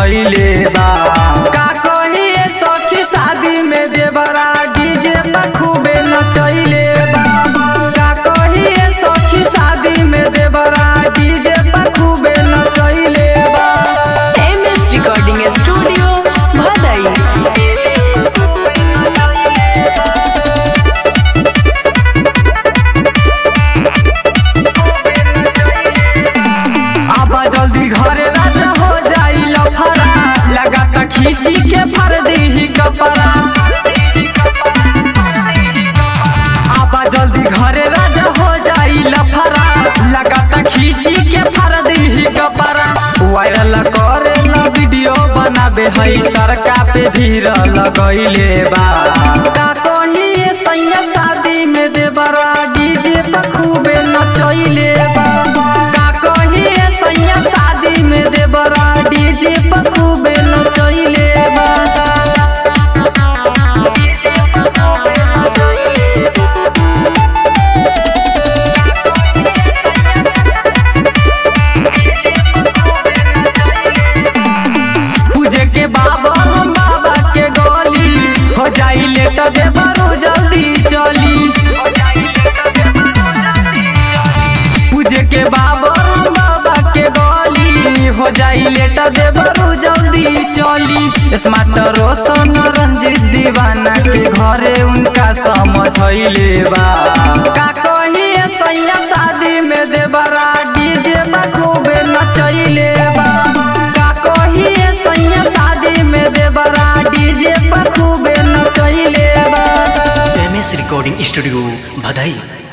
समझैले बा का कहिए सखी शादी में देवरा डीजे पर खूबे नचैले बा का कहिए सखी शादी में देवरा डीजे पर खूबे नचैले बा एम एस रिकॉर्डिंग स्टूडियो भदई आबा जल्दी घरे राजा हो जाई लफड़ा लगा त खींची के पर दीही कपड़ा आबा जल्दी घरे राजा हो जाई लफड़ा लगा त खींची के पर दीही कपड़ा वायरल करे ना वीडियो बनाबे हई सरका पे धीर लगैले बा का कहिए सैया शादी में देवरा डीजे पर खूबे नचैले बा का कहिए सैया शादी में देवरा डीजे पर खूबे नचैले बा पूजे के बाबा हम बाबा के गली हो जाई लेट देवरू जल्दी चली पूजे के बाबा हम बाबा के गली हो जाई लेट देवरू जल्दी चली स्मार्ट रोशन रंजित दीवाना के घरे उनका समझैले बा का कहिए सैया शादी में देवरा डीजे खूबे नचैले बा का कहिए सैया शादी में देवरा डीजे पर खूबे नचैले बा एम एस रिकॉर्डिंग स्टूडियो भदई